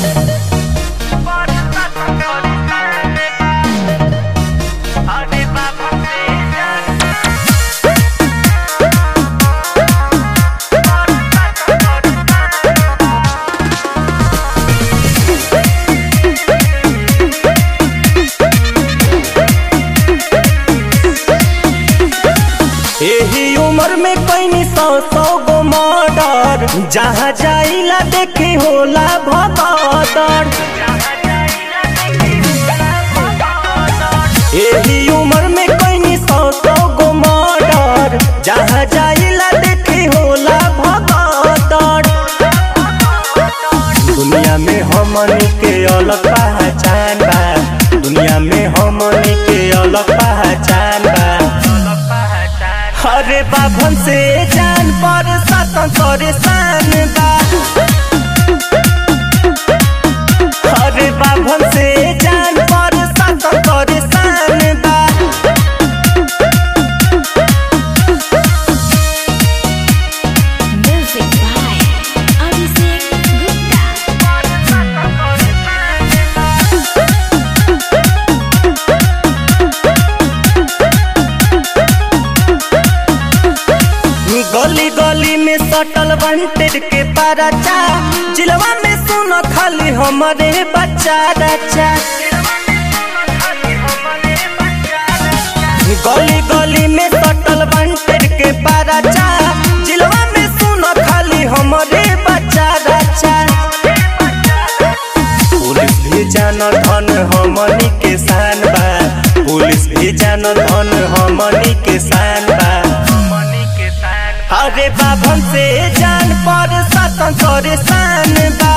एही उम्र में कैनी सौ सौ गो मर्डर जहाँ जाइला देखी होला भगदड़ एही उम्र में कैनी सौ सौ गो मर्डर जहाँ जाइला देखी होला भगदड़ दुनिया में हमनी के अलग पहचान बा दुनिया में हमनी के अलग पहचान बा अरे बाभन से जान पर सातन करे शान बा अरे बाभन से जान पर सातन करे शान बा Music by Abhishek Gupta. गली गली में सटल वांटेड के पाराचा जिलवा में सुनो खाली हमारे बच्चा रचा गली गली में सटल वांटेड के पाराचा जिलवा में सुनो खाली हमारे बच्चा रचा पुलिस भी जान धन हमनी के शान बा पुलिस भी जान धन हमनी के शान बा अरे बाभन से जान पर सातन करे शान बा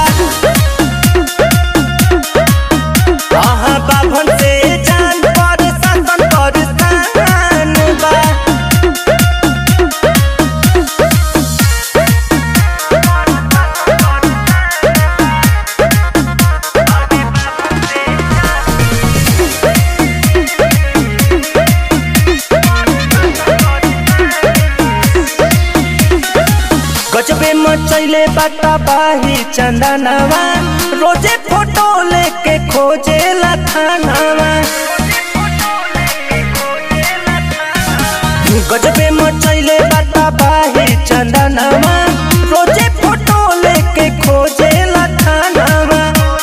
आहा बाभन से जान पर सातन करे शान बा गजबे मचैले बाटा बाही चंदनवा रोजे फोटो लेके खोजे थानावा गजबे मचैले बाटा बाही चंदनवा रोजे फोटो लेके खोजे थानावा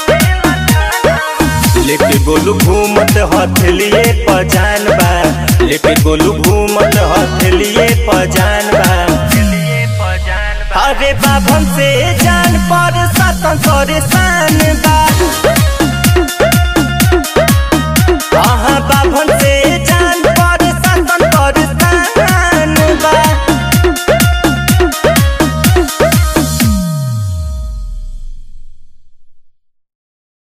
लेके गोलू घूमत हथेलिए पजान बा लेके गोलू घूमत हथेलिए पजान बा अरे बाभन से जान पर सातन करे शान बा